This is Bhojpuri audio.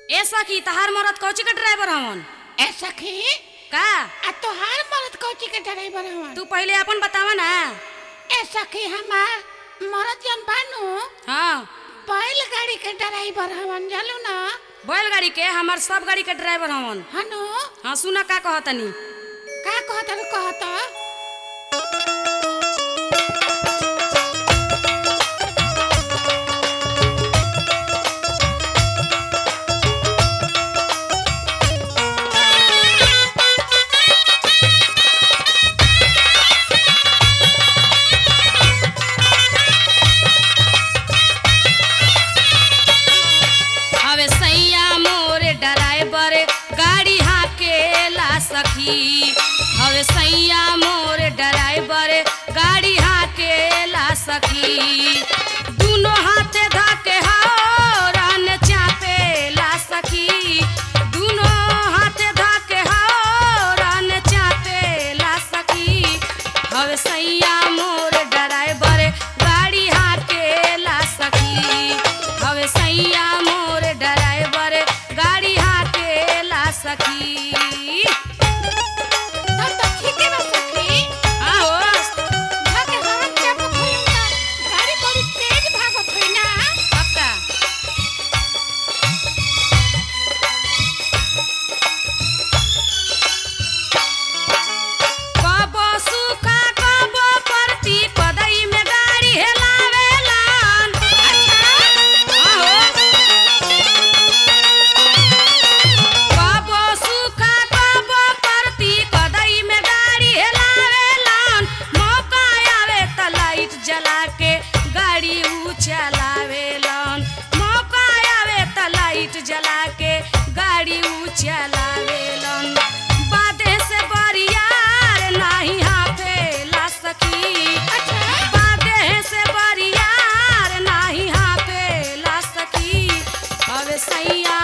ए सखी तहार मरद कौची के ड्राइवर हवन ए सखी का आ तोहार मरद कौची के ड्राइवर हवन तू पहले अपन बतावा ना ए सखी हमार मरद जन बानू हाँ बैलगाड़ी के ड्राइवर हवन जानू ना बैलगाड़ी के हमार सब गाड़ी के ड्राइवर हवन हनु हाँ सुना का कहतनी का कहत रू कहत हवे सैया मोर ड्राइवर गाड़ी हाकेला सखी हवे सैया मोर ड्राइवर गाड़ी हाकेला सखी दुनो हाथे धके हौरन चापेला सखी दुनो हाथे धके हौरन चापेला सखी हवे सैया मोर ड्राइवर गाड़ी हाकेला सखी हवे सैया मोर ड्राइवर गाड़ी हाकेला सखी तब तो ठीके बा सखी आहो भागे हवन चापो खोलूंगा गाड़ी बड़ी तेज भागत है ना पक्का कबो सुखा कबो परती पदई में गाड़ी हेलावेलन आहो कबो सुखा कबो परती पदई में गाड़ी हेलावेलन मौका आवे त लाइट जला के गाड़ी ऊ चलावेलन मौका आवे त लाइट जला के गाड़ी ऊ चलावेलन बादे से बरियार नाही हाफेला सखी बादे से बरियार नाही हाफेला सखी हवे सैया